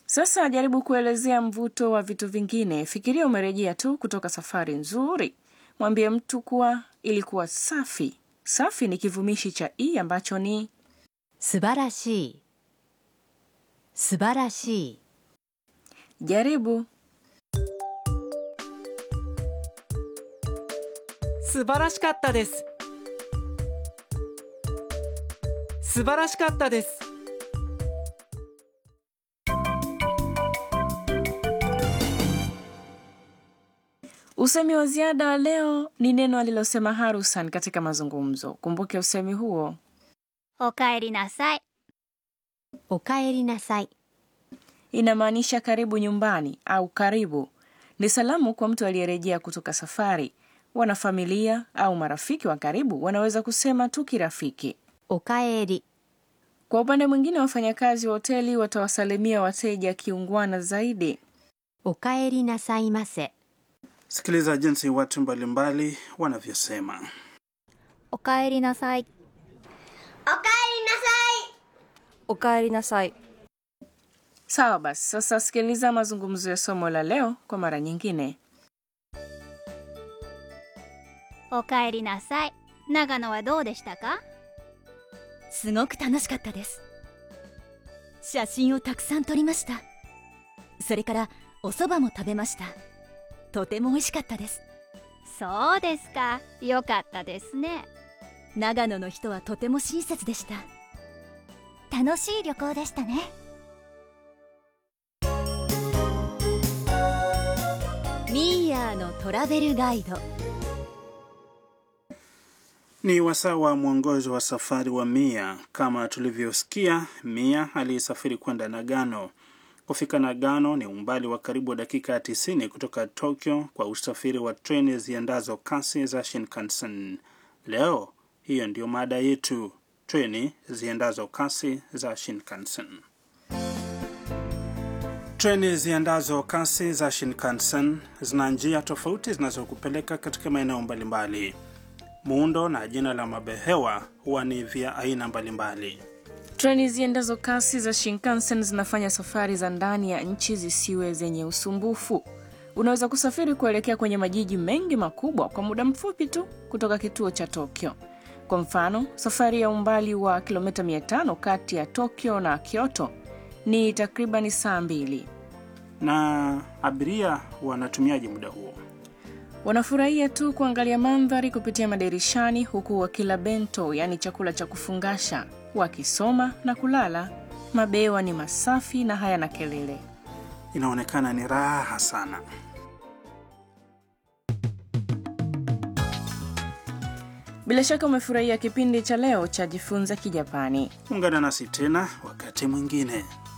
Sasa jaribu kuelezea mvuto wa vitu vingine. Fikiria umerejea tu kutoka safari nzuri. Mwambie mtu kuwa ilikuwa safi. Safi ni kivumishi cha i ambacho ni 素晴らしい素晴らしい jaribu. 素晴らしかったです素晴らしかったです Usemi wa ziada wa leo ni neno alilosema Harusan katika mazungumzo. Kumbuke usemi huo. おかえりなさいおかえりなさい Inamaanisha karibu nyumbani au karibu. Ni salamu kwa mtu aliyerejea kutoka safari. Wanafamilia au marafiki wa karibu wanaweza kusema tu kirafiki. おかえり Kwa upande mwingine, wafanyakazi wa hoteli watawasalimia wateja kiungwana zaidi. おかえりなさいませ Sikiliza jinsi watu mbalimbali wanavyosema. おかえりなさいおかえりなさい Sawa basi, sasa sikiliza mazungumzo ya somo la leo kwa mara nyingine. おかえりなさい長野はどうでしたかすごく楽しかったです写真をたくさん撮りましたそれからお蕎麦も食べましたとても美味しかったですそうですかよかったですね長野の人はとても親切でした楽しい旅行でしたね ミーヤーのトラベルガイド Ni wasaa wa mwongozo wa safari wa Mia. Kama tulivyosikia, Mia alisafiri kwenda Nagano. Kufika Nagano ni umbali wa karibu dakika 90 kutoka Tokyo kwa usafiri wa treni ziendazo kasi za Shinkansen. Leo hiyo ndiyo mada yetu, treni ziendazo kasi za Shinkansen. Treni ziendazo kasi za Shinkansen zina njia tofauti zinazokupeleka katika maeneo mbalimbali. Muundo na jina la mabehewa huwa ni vya aina mbalimbali. Treni ziendazo kasi za Shinkansen zinafanya safari za ndani ya nchi zisiwe zenye usumbufu. Unaweza kusafiri kuelekea kwenye majiji mengi makubwa kwa muda mfupi tu kutoka kituo cha Tokyo. Kwa mfano, safari ya umbali wa kilomita 500 kati ya Tokyo na Kyoto ni takribani saa mbili. Na abiria wanatumiaje muda huo? Wanafurahia tu kuangalia mandhari kupitia madirishani huku wakila bento, yaani chakula cha kufungasha, wakisoma na kulala. Mabewa ni masafi na hayana kelele. Inaonekana ni raha sana. Bila shaka umefurahia kipindi cha leo cha Jifunze Kijapani. Ungana nasi tena wakati mwingine.